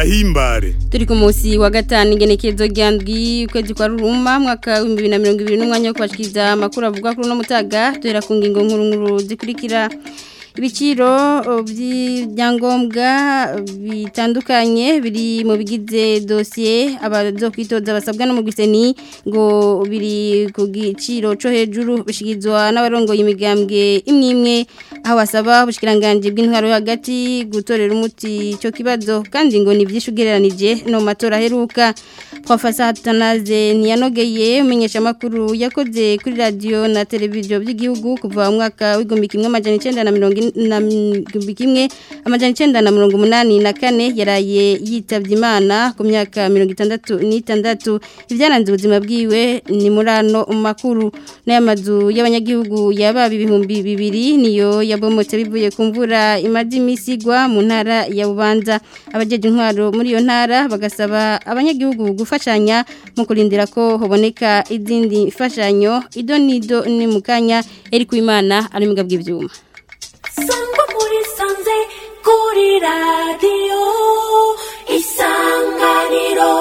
tubagahimbare turi ku munsi wa gatanu igenekerezo rya ndwi ukwezi kwa ruruma mwaka w'ibihumbi bibiri na mirongo ibiri n'umwanya wo kubashikiriza amakuru avuga kuri uno mutaga duhera ku ngingo nkuru nkuru zikurikira ibiciro by'ibyangombwa bitandukanye biri mu bigize dosiye abazokwitoza basabwa no mu giseni ngo biri ku giciro cyo hejuru bishyikirizwa n'abarongoye imigambwe imwe imwe aho basaba ubushikiranganje bw'intwaro yo hagati gutorera umuti icyo kibazo kandi ngo ni byinshi ugereranije no mu matora aheruka Professor Hatanaze ntiyanogeye umenyeshamakuru yakoze kuri radiyo na televiziyo by'igihugu kuva mu mwaka w'igihumbi kimwe amajana icyenda na mirongo na kimwe amajana icyenda na mirongo umunani na kane yaraye yitabye imana ku myaka mirongo itandatu n'itandatu ibyaranze ubuzima bwiwe ni muri ano makuru n'aya mazu y'abanyagihugu yababa ibihumbi bibiri niyo yabomotse bivuye ku mvura imaze iminsi igwa mu ntara ya bubanza abajeje intwaro muri iyo ntara bagasaba abanyagihugu gufashanya mu kurindira ko haboneka izindi mfashanyo ido n'ido ni mu kanya eri ku imana ari mu bw'ibyuma sangwa muri sanze kuri radiyo isanganiro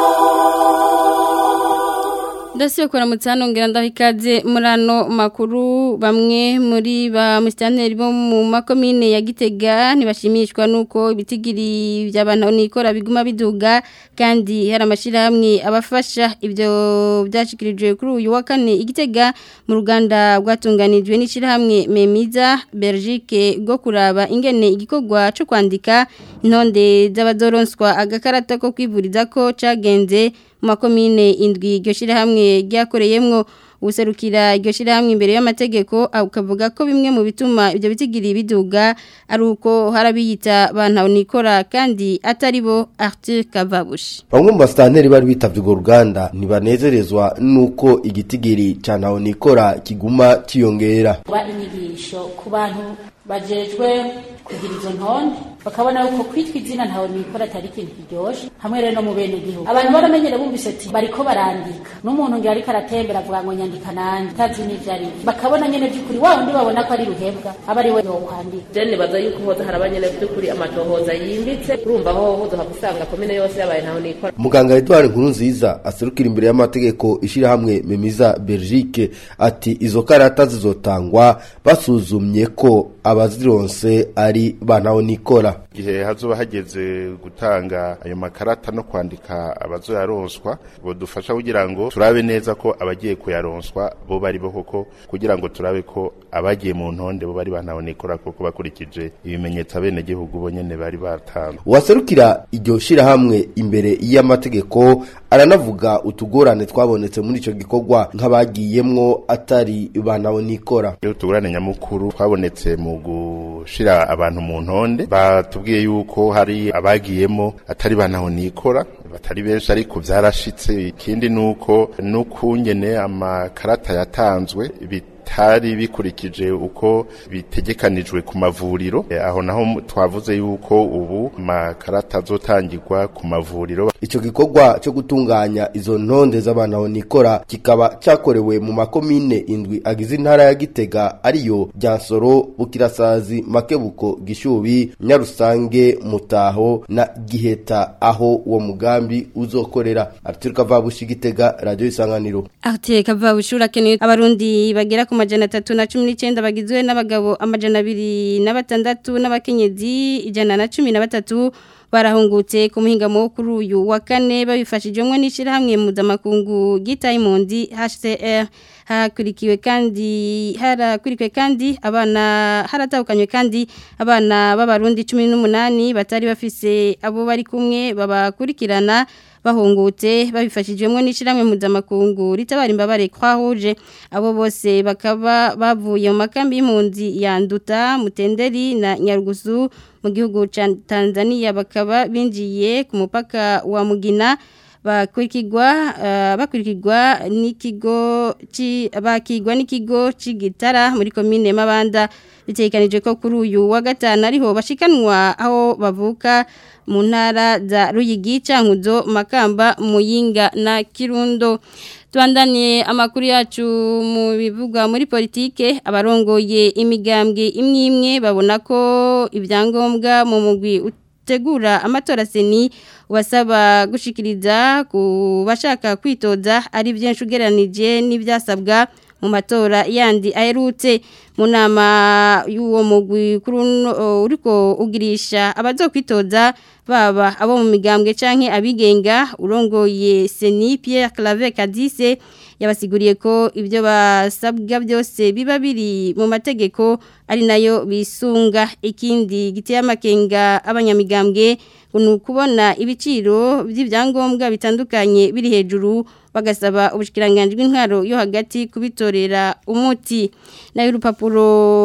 Ndasiyo kwa mutano ngira ndahikaze murano makuru bamwe muri ba musitanteri bo mu makomine ya Gitega ntibashimishwa nuko ibitigiri by'abantu nikora biguma biduga kandi hari amashirahamwe abafasha ibyo byashikirijwe kuri uyu wa kane Igitega mu ruganda rwatunganijwe n'ishirahamwe Memiza Belgique go kuraba ingene igikogwa cyo kwandika intonde z'abadoronswa agakarata ko kwivuriza ko cagenze mu makomine indwi iryo shyirahamwe ryakoreyemo ubuserukira iryo shyirahamwe imbere y'amategeko ukavuga ko bimwe mu bituma ibyo bitigiri biduga ari uko harabiyita bantu nikora kandi atari bo Arthur Kavabushi bamwe mu basitanteri bari bitabye urwo ruganda ntibanezerezwa n'uko igitigiri cya ntaho nikora kiguma kiyongera kuba inyigisho ku bantu bajejwe kugira izo ntonde bakabona yuko kwitwa izina ntawe nikora atari ikintu kiryoshe hamwe rero no mu bene gihugu abantu baramenyere bumvise ati bariko barandika n'umuntu ngira ariko aratembera avuga ngo nyandika nanje tazi n'ivyo ari bakabona nyene vy'ukuri wa wundi babona ko ari ruhebwa aba ari we yokwandika je nibaza yuko hoza haraba nyene vy'ukuri amatohoza yimbitse urumva ho hoza usanga komine yose yabaye ntaho nikora muganga Edouard Nkurunziza aserukira imbere y'amategeko ishirahamwe Memiza Belgique ati izo karata zizotangwa basuzumye ko abazironse ari bantaho nikora igihe hazoba hageze gutanga ayo makarata no kwandika abazoyaronswa bodufasha kugira ngo turabe neza ko abagiye kuyaronswa bo bari bo koko kugira ngo turabe ko abagiye mu ntonde bo bari bantaho nikora koko bakurikije ibimenyetso abene gihugu bo nyene bari batanze uwaserukira iryo shirahamwe imbere y'amategeko aranavuga utugorane twabonetse muri ico gikorwa nk'abagiyemwo atari bantaho nikora utugorane nyamukuru twabonetse mu gushira abantu mu ntonde batubwiye yuko hari abagiyemo atari bantaho nikora batari benshi ariko byarashitse ikindi nuko n'ukungene amakarata yatanzwe bitari bikurikije uko bitegekanijwe ku mavuriro aho naho twavuze yuko ubu amakarata azotangirwa ku mavuriro ico gikorwa cyo gutunganya izo ntonde z'abantu nikora kikaba cyakorewe mu makomine indwi agize intara ya Gitega ariyo Ryansoro Bukirasazi Makebuko Gishubi Nyarusange Mutaho na Giheta aho uwo mugambi uzokorera Arthur Kavabushi Gitega Radio Isanganiro Arthur Kavabushi urakeneye abarundi bagera ku majana 319 bagizwe n'abagabo amajana 206 n'abakenyezi ijana na 13 barahungutse ku muhingamo kuri uyu wa kane babifashijwemo n'ishyirahamwe mpuzamakungu gita impunzi HCR hakurikiwe kandi harakurikiwe kandi abana haratahukanywe kandi abana b'abarundi 18 batari bafise abo bari kumwe babakurikirana bahungutse babifashijwemo n'ishyirahamwe mpuzamakungu ritabara imbabare kwahuje abo bose bakaba bavuye mu makambi y'impunzi ya Nduta Mutenderi na Nyarugusu mu gihugu cya Tanzania bakaba binjiye ku mupaka wa Mugina bakurikirwa bakurikirwa n'ikigo bakigwa n'ikigo c'igitara muri komine Mabanda bitekanije ko kuri uyu wa gatanu ariho bashikanwa aho bavuka mu ntara za Ruyigi Cankuzo Makamba Muyinga na Kirundo Tuandanie amakuru yacu mu bivuga muri politike abarongoye imigambwe imwe imwe babona ko ibyangombwa mu mugwi utegura amatora seni wasaba gushikiriza ku bashaka kwitoza ari byinshi ugereranije n'ibyasabwa mu matora yandi aherutse mu nama y'uwo mugwi kuri uno- o, uriko ugirisha abazokwitoza baba abo mu migambwe canke abigenga urongoye Seni Pierre Claver Kadise yabasiguriye ko ibyo basabwa byose biba biri mu mategeko ari nayo bisunga ikindi giteye amakenga abanyamigambwe ngo ni ukubona ibiciro by'ibyangombwa bitandukanye biri hejuru bagasaba ubushikiranganje bw'intwaro yo hagati kubitorera umuti nayo urupapuro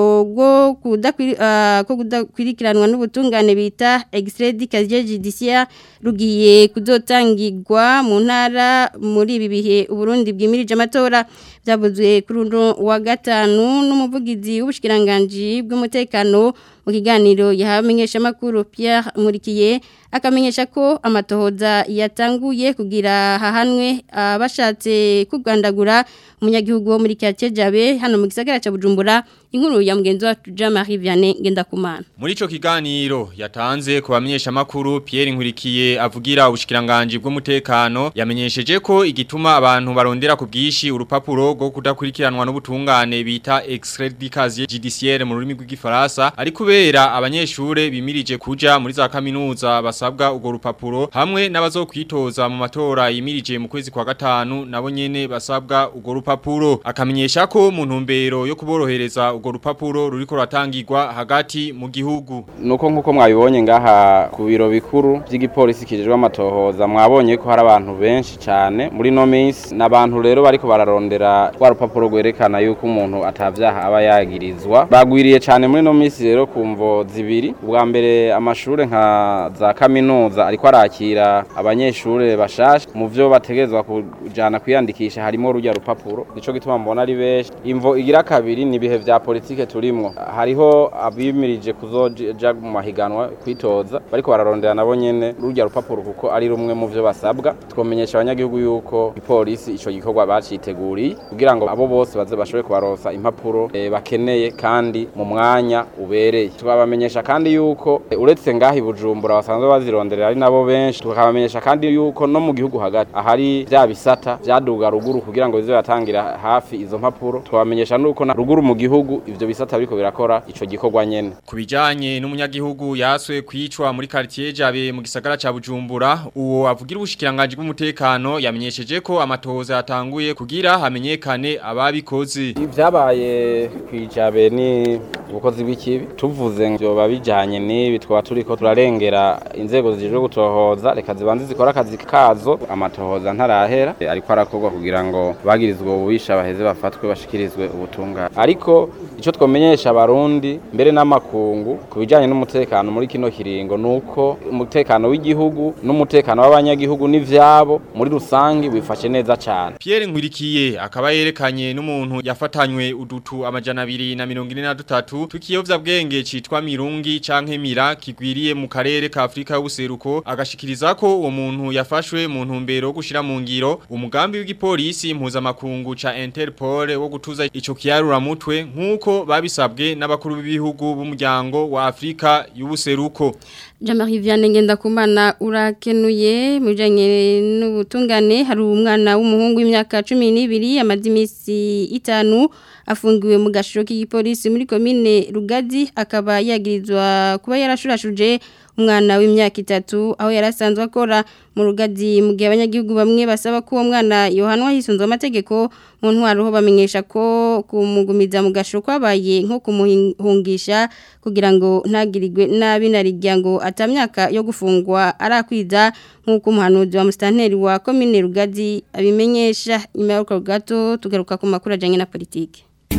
rwo kudakwiri- ah, ko kudakwirikiranwa n'ubutungane bita extrait casier judiciaire rugiye kuzotangirwa mu ntara muri ibi bihe Uburundi bwimirije amatora byavuzwe kuri uno wa gatanu n'umuvugizi w'ubushikiranganje bw'umutekano mu kiganiro yahamenyesha makuru Pierre Murikiye akamenyesha ko amatohoza yatanguye kugira hahanwe abashatse kugandagura umunyagihugu wo muri Kyacejabe hano mu gisagara ca Bujumbura inkuru ya mugenzi wacu Jean Marie Vianney Ngendakumana Muri ico kiganiro yatanze ku bamenyesha makuru Pierre Nkurikiye avugira ubushikiranganje bw'umutekano yamenyesheje ko igituma abantu barondera ku bwishi urupapuro rwo kudakurikiranwa n'ubutungane bita extrait du casier judiciaire mu rurimi rw'igifaransa ari kubera abanyeshure bimirije kuja muri za kaminuza basabwa urwo rupapuro hamwe n'abazokwitoza mu matora yimirije mu kwezi kwa gatanu nabo nyene basabwa urwo rupapuro akamenyesha ko mu ntumbero yo kuborohereza urwo rupapuro ruriko ruratangirwa hagati mu gihugu nuko nkuko mwabibonye ngaha ku biro bikuru by'igipolisi kijejwe amatohoza mwabonye ko hari abantu benshi cyane muri no minsi n'abantu rero bariko bararondera rwa rupapuro rwerekana yuko umuntu atavyaha aba yagirizwa bagwiriye cyane muri no minsi rero ku mvo zibiri ubwa mbere amashure nka za kaminuza ariko arakira abanyeshure bashasha mu vyo bategerezwa kujana kwiyandikisha harimo rujya rupapuro nico gituma mbona ari benshi imvo igira kabiri ni ibihe vya politike turimwo hariho abimirije kuzoja mu mahiganwa kwitoza bariko bararondera nabo nyene rujya rupapuro kuko ari rumwe mu vyo basabwa twomenyesha abanyagihugu yuko ipolisi ico gikorwa baciteguriye kugira ngo abo bose baze bashobore kubaronsa impapuro eh, bakeneye kandi mu mwanya ubereye tukabamenyesha kandi yuko eh, uretse ngaha i Bujumbura basanzwe bazironderera ari nabo benshi tukabamenyesha kandi yuko no mu gihugu hagati ahari vya bisata vyaduga ruguru kugira ngo bize batangira hafi izo mpapuro twabamenyesha nuko na ruguru mu gihugu ivyo bisata biriko birakora ico gikorwa nyene Kubijanye n'umunyagihugu yaswe kwicwa muri quartier Jabe mu gisagara ca Bujumbura uwo avugira ubushikiranganje bw'umutekano yamenyesheje ko amatohoza yatanguye kugira hamenyekane ababikoze ibyabaye kwijabe ni ubukozi bw'ikibi tuvuze ngo biba bijanye n'ibi twaba turiko turarengera inzego zijejwe gutohoza reka zibanze zikora akazi kazo amatohoza ntarahera eh, ariko arakorwa kugira ngo bagirizwe ububisha baheze bafatwe bashikirizwe ubutungane ariko ico twomenyesha abarundi mbere n'amakungu ku bijanye n'umutekano muri kino kiringo nuko umutekano w'igihugu n'umutekano w'abanyagihugu n'ivyabo muri rusangi wifashe neza cane Pierre Nkurikiye akaba yerekanye n'umuntu yafatanywe udutu amajana abiri na mirongo ine na dutatu tukiyovya bwenge citwa Mirungi canke Mira kigwiriye mu karere ka Afrika y'ubuseruko agashikiriza ko uwo muntu yafashwe mu ntumbero yo gushira mu ngiro umugambi w'igipolisi mpuzamakungu ca Interpol wo gutuza ico kiyarura mutwe nkuko babisabwe n'abakuru b'ibihugu b'umuryango wa Afrika y'ubuseruko Jean-Marie Vianney Ngendakumana urakenuye mu bijanye n'ubutungane hari umwana w'umuhungu w'imyaka 12 amaze imisi itanu afungiwe mu gashiro k'igipolisi muri komine Rugazi akaba yagirizwa kuba yarashurashuje umwana w'imyaka itatu aho yarasanzwe akora mu rugazi mu gihe abanyagihugu bamwe basaba ko uwo mwana yohanwa hisunzwe amategeko mu ntwaro ho bamenyesha ko kumugumiza mu gashiro kwabaye nko kumuhungisha kugira ngo ntagirirwe nabi narijya ngo atamyaka yo gufungwa arakwiza nk'uko umuhanuzi wa musitanteri wa komine rugazi abimenyesha nyuma y'uko gato tugaruka ku makuru ajyanye na politiki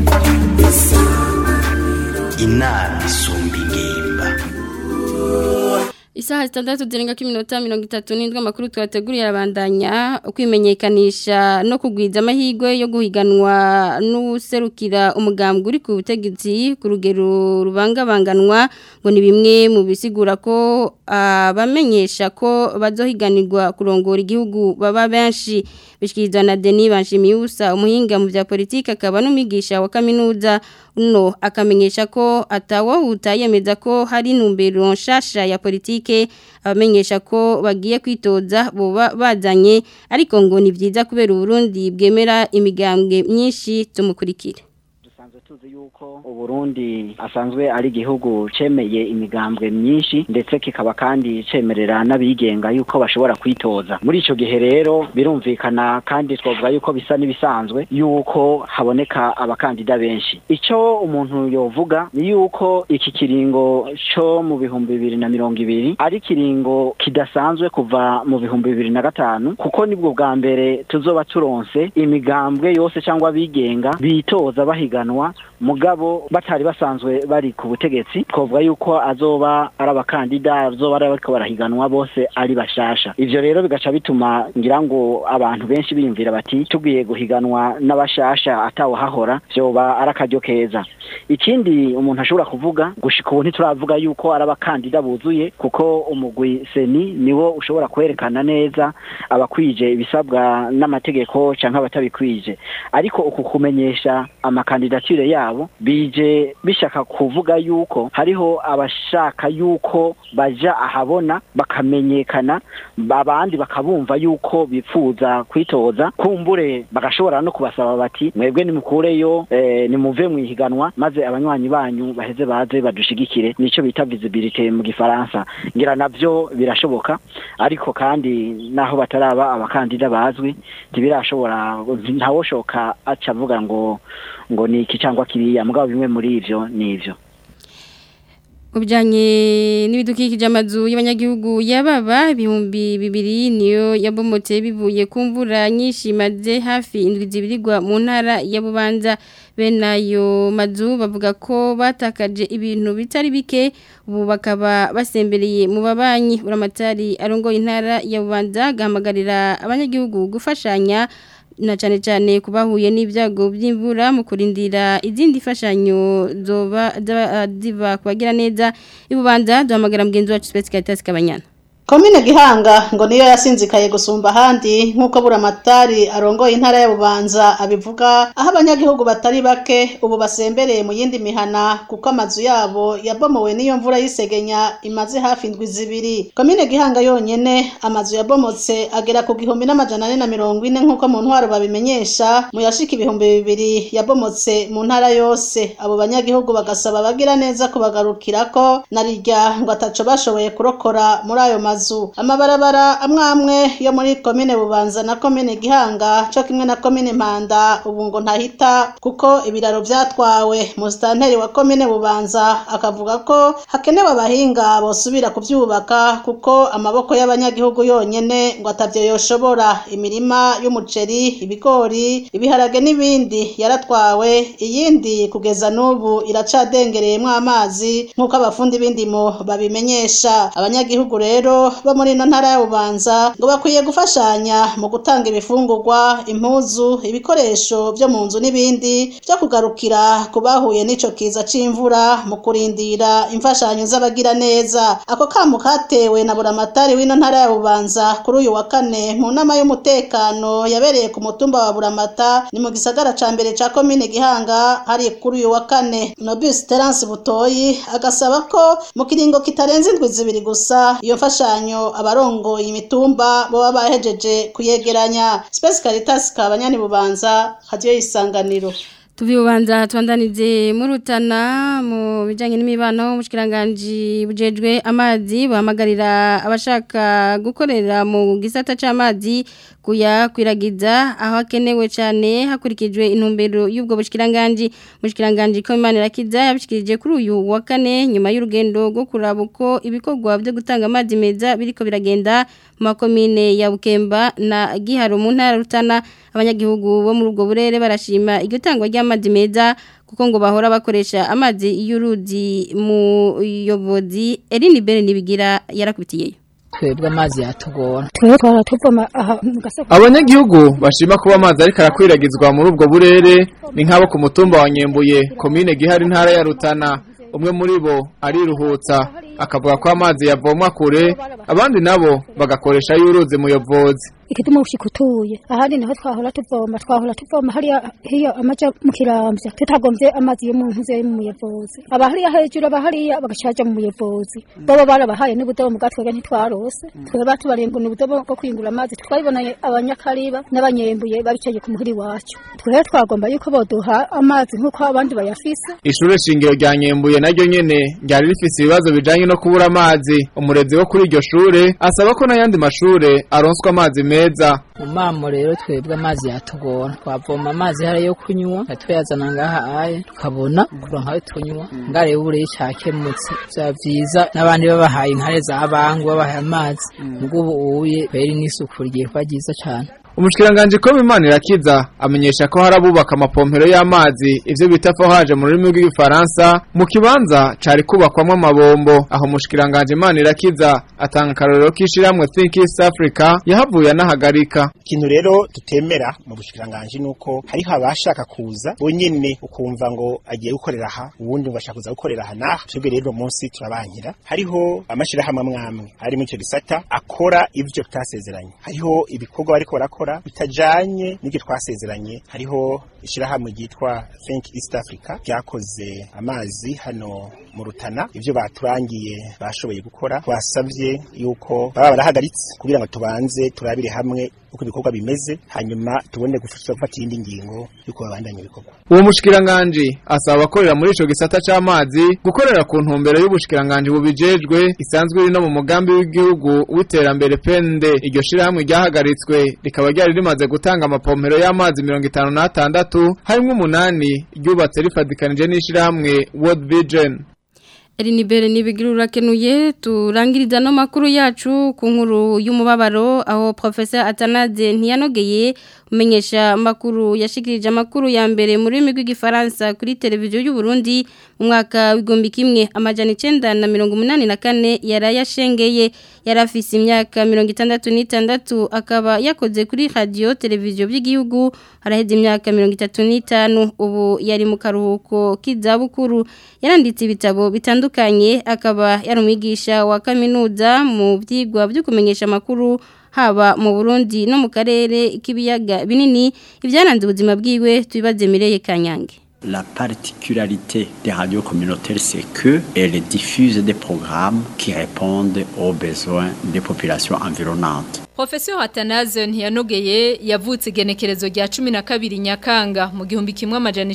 inama isumba ingimba Isaha zitandatu zirenga k'iminota mirongo itatu n'indwi amakuru twateguriye arabandanya kwimenyekanisha no kugwiza amahirwe yo guhiganwa n'userukira umugambwe uri ku butegetsi ku rugero rubangabanganwa ngo ni bimwe mu bisigura ko abamenyesha ko bazohiganirwa kurongora igihugu baba benshi bishyikirizwa na Denis Banshimiyusa umuhinga mu bya politiki akaba n'umwigisha wa kaminuza no akamenyesha ko atawohuta yemeza ko hari intumbero nshasha ya politike abamenyesha ko bagiye kwitoza boba bazanye ariko ngo ni byiza kubera uburundi bwemera imigambwe myinshi tumukurikire tuzi yuko uburundi asanzwe ari igihugu cemeye imigambwe myinshi ndetse kikaba kandi cemerera n'abigenga yuko bashobora kwitoza muri ico gihe rero birumvikana kandi twavuga yuko bisa n'ibisanzwe yuko haboneka abakandida benshi ico umuntu yovuga ni yuko iki kiringo co mu bihumbi bibiri na mirongo ibiri ari kiringo kidasanzwe kuva mu bihumbi bibiri na gatanu kuko nibwo bwa mbere tuzoba turonse imigambwe yose cyangwa abigenga bitoza bahiganwa mugabo batari basanzwe bari ku butegetsi twavuga yuko azoba ari abakandida azoba ari bariko barahiganwa bose ari bashasha ivyo rero bigaca bituma ngira ngo abantu benshi biyumvira bati tugiye guhiganwa n'abashasha atawahahora vyoba ari akaryo keza ikindi umuntu ashobora kuvuga gushika ubu ntituravuga yuko ari abakandida buzuye kuko umugwi seni niwo ushobora kwerekana neza abakwije ibisabwa n'amategeko canke abatabikwije ariko uku kumenyesha amakandidatire yabo bije bishaka kuvuga yuko hariho abashaka yuko baja ahabona bakamenyekana abandi bakabumva yuko bifuza kwitoza kumbure bagashobora no kubasaba bati mwebwe nimukureyo eh, nimuve mwihiganwa maze abanywanyi banyu baheze baze badushigikire nico bita visibility mu gifaransa ngira navyo birashoboka ariko kandi naho bataraba abakandida bazwi ntibirashobora ntawoshoka aca avuga ngo ngo ni iki cyangwa kiriya mugabo bimwe muri ivyo ni ivyo Ubijanye n'ibidukikije amazu y'abanyagihugu yababa ibihumbi bibiri niyo yabomotse bivuye ku mvura nyinshi maze hafi indwi zibirirwa mu ntara ya Bubanza bene ayo mazu bavuga ko batakaje ibintu bitari bike ubu bakaba basembereye mu babanyi uramatari arongoye intara ya Bubanza gahamagarira abanyagihugu gufashanya na cyane cyane kubahuye n'ibyago by'imvura mu kurindira izindi fashanyo zoba ziva kubagira neza ibubanza duhamagara mugenzi wacu Space Caritas Kabanyana Komine Gihanga ngo niyo yasinzikaye gusumba ahandi nk'uko buramatari arongoye intara ya Bubanza abivuga aho abanyagihugu batari bake ubu basembereye mu yindi mihana kuko amazu yabo yabomowe n'iyo mvura y'isegenya imaze hafi indwi zibiri Komine Gihanga yonyene amazu yabomotse agera ku gihumbi n'amajana ane na mirongo ine nk'uko mu ntwaro babimenyesha mu yashika ibihumbi bibiri yabomotse mu ntara yose abo banyagihugu bagasaba abagira neza kubagarukirako narirya ngo ataco bashoboye kurokora muri ayo mazu mazu amabarabara amwe amwe yo muri komine bubanza na komine gihanga co kimwe na komine mpanda ubu ngo ntahita kuko ibiraro vyatwawe musitanteri wa komine bubanza akavuga ko hakenewe abahinga bosubira kuvyubaka kuko amaboko y'abanyagihugu yonyene ngo atavyo yoshobora imirima y'umuceri ibigori ibiharage n'ibindi yaratwawe iyindi kugeza n'ubu iracadengereyemwo amazi nk'uko abafundi b'indimo babimenyesha abanyagihugu rero bo muri ino ntara ya bubanza ngo bakwiye gufashanya mu gutanga ibifungurwa impuzu ibikoresho byo mu nzu n'ibindi byo kugarukira ku bahuye n'ico kiza c'imvura mu kurindira imfashanyo z'abagira neza ako kamo katewe na buramatari w'ino ntara ya bubanza kuri uyu wa kane mu nama y'umutekano yabereye ku mutumba wa buramata ni mu gisagara ca mbere ca komine gihanga hari kuri uyu wa kane nobus terence butoyi agasaba ko mu kiringo kitarenze indwi zibiri gusa iyo mfashanyo abarongoye imitumba boba bahejeje kuyegeranya Space Caritas kabanyani bubanza hadiyo isanganiro Tubiubanza tuandanize murutana mu bijanye n'imibano mushikiranganje bujejwe amazi bahamagarira abashaka gukorera mu gisata c'amazi kuya kwiragiza aho akenewe cyane hakurikijwe intumbero y'ubwo bushikiranganje mushikiranganje ko Imana irakiza yabishikirije kuri uyu wa kane nyuma y'urugendo rwo kuraba uko ibikorwa byo gutanga amazi meza biriko biragenda mu makomine ya Bukemba na Giharo mu ntara rutana abanyagihugu bo muri ubwo burere barashima iryo tangwa ry'amazi meza kuko ngo bahora bakoresha amazi y'uruzi mu yobozi Eline Bere nibigira yarakubitiyeyo twebwe amazi yatugora twebwe twara tuvoma aha mu gasoko abanyagihugu bashima kuba amazi ariko arakwiragizwa muri ubwo burere ni nk'abo ku mutumba wa Nyembuye komine Gihari ntara ya Rutana umwe muri bo ariruhutsa akavuga ko amazi yavomwa kure abandi nabo bagakoresha y'uruzi muyobozi ikidumu gushika utuye ahandi naho twahora tuvoma twahora tuvoma hariya hiyo amaja mu kiramvya tutagomvye amazi yo mu ntuze yo mu muyevozi aba hariya hejuru aba hariya bagacaja mu muyevozi bobo barabahaye n'ubudobo mu gatwega ntitwarose twebwe batubariye ngo ni ubudobo bwo kwingura amazi twabibonanye abanyakariba n'abanyembuye babicaye ku muhiri wacu twebwe twagomba yuko boduha amazi nk'uko abandi bayafise Ishure shingiro rya Nyembuye naryo nyene ryari rifise ibibazo bijanye no kubura amazi umurezi wo kuri iryo shure asaba ko n'ayandi mashure aronswa amazi meza umamo rero twebwe amazi yatugora twavoma amazi hari yo kunywa tuyazana ngaha aye tukabona kuronka ayo tunywa ngare bure cyakemutse bya vyiza n'abandi babahaye inkare za bangu babahaye amazi ubwo ubu uye kweri n'isuku rigiye kuba ryiza cyane Umushikiranganje ko Imana irakiza amenyesha ko hari abubaka amapompero y'amazi ivyo bita forage mu rurimi rw'igifaransa mu kibanza cari kubakwamwo amabombo aho umushikiranganje Imana irakiza atanga akarorero k'ishiramwe Think East Africa yahavuye anahagarika ikintu rero tutemera mu bushikiranganje nuko hariho abashaka kuza bonyene ukumva ngo agiye gukorera aha ubundi ngo ashaka kuza gukorera aha naha twebwe rero munsi turabankira hariho amashirahamwe amwamwe ari muri icyo gisata akora ivyo tutasezeranye hariho ibikorwa bariko barakora bitajanye n'ibyo twasezeranye hariho ishirahamwe ryitwa Think East Africa ryakoze amazi hano mu Rutana ivyo baturangiye bashoboye gukora twasavye yuko baba barahagaritse kugira ngo tubanze turabire hamwe uko ibikorwa bimeze hanyuma tubone gufasha gufata iyindi ngingo yuko babandanya ibikorwa uwo mushikiranganje asaba abakorera muri ico gisata c'amazi gukorera ku ntumbero y'ubushikiranganje bubijejwe isanzwe iri no mu mugambi w'igihugu w'iterambere pende iryo shirahamwe ryahagaritswe rikaba ryari rimaze gutanga amapompero y'amazi mirongo itanu n'atandatu harimwo umunani ryubatse rifadikanije n'ishirahamwe World Vision Erinibere nibigira urakenuye turangiriza no makuru yacu ku nkuru y'umubabaro aho professor Atanaze ntiyanogeye umenyesha makuru yashikirije amakuru ya mbere muri rurimi rw'igifaransa kuri televiziyo y'u Burundi mu mwaka w'igombi kimwe amajana 984 yarayashengeye yarafise imyaka 66 akaba yakoze kuri radio televiziyo by'igihugu haraheze imyaka 35 ubu yari mu karuhuko k'izabukuru yaranditse ibitabo bitandukanye akaba yari umwigisha wa kaminuza mu byigwa byo kumenyesha amakuru haba mu Burundi no mu karere k'ibiyaga binini ibyaranze ubuzima bwiwe tubibaze Mireye Kanyange La particularité des radios communautaires, c'est qu'elles diffusent des programmes qui répondent aux besoins des populations environnantes. Professor Atanaze ntiyanogeye yavutse igenekerezo rya 12 Nyakanga mu gihumbi kimwe amajana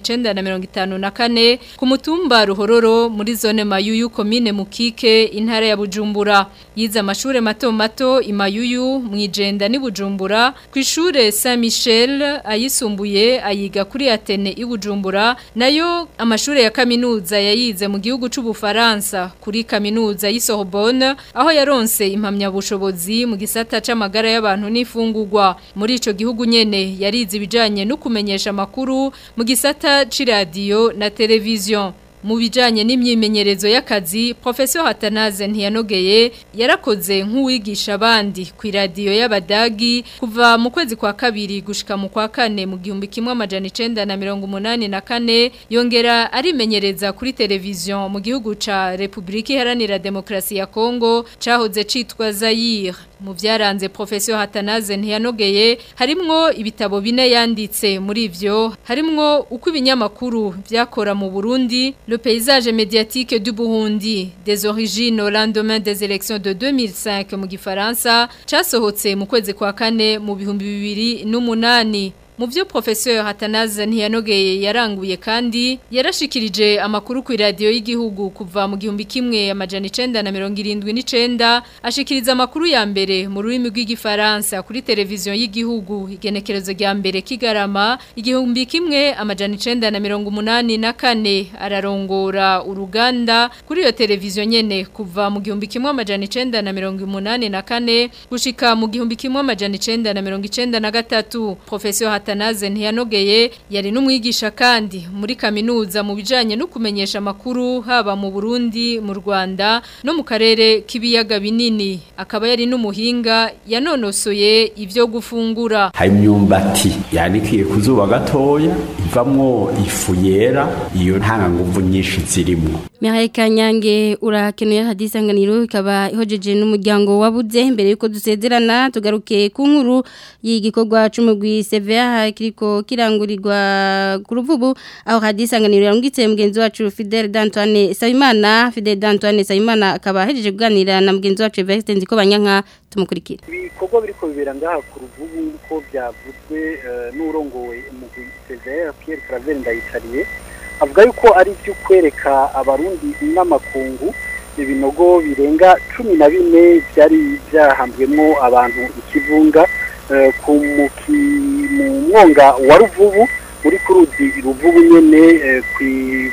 954 ku mutumba Ruhororo muri zone Mayuyu commune Mukike intara ya Bujumbura yize amashure mato mato imayuyu mwijenda ni Bujumbura ku ishure Saint Michel ayisumbuye ayiga kuri Atene i Bujumbura nayo amashure ya kaminuza yayize mu gihugu c'u Bufaransa kuri kaminuza y'Sorbonne aho yaronse impamya bushobozi mu gisata c'ama amagara y'abantu n'ifungurwa muri ico gihugu nyene yarize ibijanye no kumenyesha amakuru mu gisata c'iradio na televiziyo mu bijanye n'imyimenyerezo y'akazi Professor Hatanaze ntiyanogeye yarakoze nk'uwigisha abandi ku radio y'abadagi kuva mu kwezi kwa kabiri gushika mu kwa kane mu gihumbi kimwe amajana 984 yongera arimenyereza kuri televiziyo mu gihugu ca Republika Iharanira Demokrasi ya Kongo cahoze citwa Zaire mu byaranze Professor Hatanaze ntiyanogeye harimwo ibitabo bine yanditse muri ivyo harimwo uko ibinyamakuru byakora mu Burundi le paysage médiatique du Burundi des origines au lendemain des élections de 2005 mu gifaransa casohotse mu kwezi kwa kane mu bihumbi bibiri n'umunani mu byo professeur Hatanaze ntiyanogeye yaranguye kandi yarashikirije amakuru ku radio y'igihugu kuva mu gihumbi kimwe amajana 979 ashikiriza amakuru ya mbere mu rurimi rw'igifaransa kuri televiziyo y'igihugu igenekerezo rya mbere kigarama igihumbi kimwe amajana 984 ararongora uruganda kuri iyo televiziyo nyene kuva mu gihumbi kimwe amajana 984 gushika mu gihumbi kimwe amajana 993 professeur Hatanaze ntiyanogeye yari n'umwigisha kandi muri kaminuza mu bijanye no kumenyesha amakuru haba mu Burundi mu Rwanda no mu karere k'ibiyaga binini akaba yari n'umuhinga yanonosoye ivyo gufungura hari imyumbati yanikiye kuzuba gatoya ivamwo ifu yera iyo nta nguvu nyinshi zirimo Mihaye Kanyange urakenuye hadisanganiro ikaba ihojeje n'umuryango wabuze mbere yuko dusezerana tugaruke ku nkuru y'igikorwa c'umugwi CVA kiriko kirangurirwa ku ruvubu aho hadisanganiro yarungitse mugenzi wacu Fidel D'Antoine Sayimana Fidel D'Antoine Sayimana akaba ahejeje kuganira na mugenzi wacu Evariste Nziko banyanka tumukurikira ibikorwa biriko bibera ngaha ku ruvubu uko byavuzwe eh, n'urongoye umugwi CVA Pierre Claver ndayicariye avuga yuko ari byo kwereka abarundi n'amakungu ibinogo birenga cumi na bine byari byahambwemo abantu ikivunga eh, ku muki- mu mwonga wa ruvubu muri kuruzi ruvubu nyene eh, ku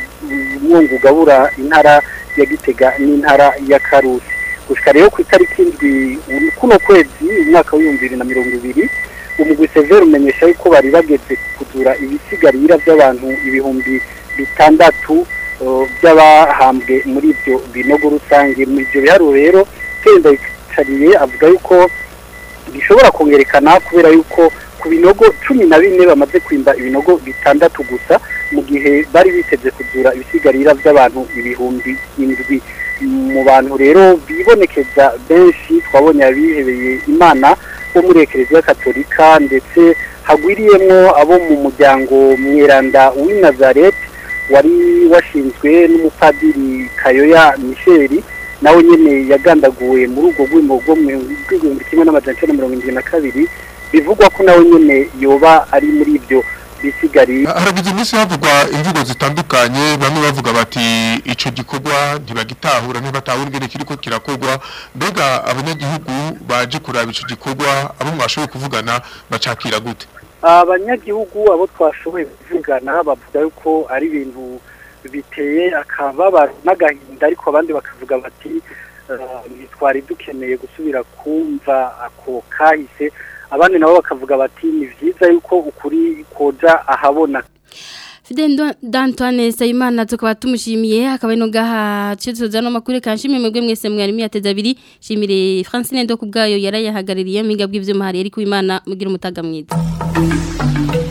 mwonga ugabura intara ya gitega n'intara ya karusi gushika rero ku itariki indwi kuno kwezi umwaka w'ibihumbi bibiri na mirongo ibiri umugwi severe umenyesha yuko bari bageze kuzura ibisigarira by'abantu ibihumbi bitandatu uh, by'abahambwe muri ibyo binogo rusange muri ibyo biharuro rero kenda yicariye avuga yuko bishobora kongerekana kubera yuko ku binogo cumi na bine bamaze kwimba ibinogo bitandatu gusa mu gihe bari biteze kuzura ibisigarira by'abantu ibihumbi indwi mu bantu rero bibonekeza benshi twabonye abihebeye imana bo muri ekereziya katolika ndetse hagwiriyemwo abo mu muryango mweranda w'i nazareti wari washinzwe n'umupadiri kayoya misheri nawe nyene yagandaguwe muri ubwo bwimo bwo mu bw'igihumbi kimwe n'amajana icenda mirongo indwi na kabiri bivugwa ko nawe nyene yoba ari muri ibyo bisigariye haragize iminsi havugwa imvugo zitandukanye bamwe bavuga bati ico gikorwa ntibagitahura ntibatahura ingene kiriko kirakorwa mbega abanyagihugu baje kuraba ico gikorwa abo mwashoboye kuvugana bacakira gute abanyagihugu abo twashoboye kuvugana bavuga yuko ari ibintu biteye akababaro n'agahinda ariko abandi bakavuga bati "Eh, ntitwari dukeneye gusubira kumva ako kahise abandi nabo bakavuga bati ni vyiza yuko ukuri koja ahabona Fidel D'Antoine Sayimana tukaba tumushimiye akaba ino gaha cyo no makuru kanshimye mwebwe mwese mwari miyateza abiri shimire Francine ndo kubgayo yarayahagaririye miga bw'ivyo mahari ari ku Imana mugira umutaga mwiza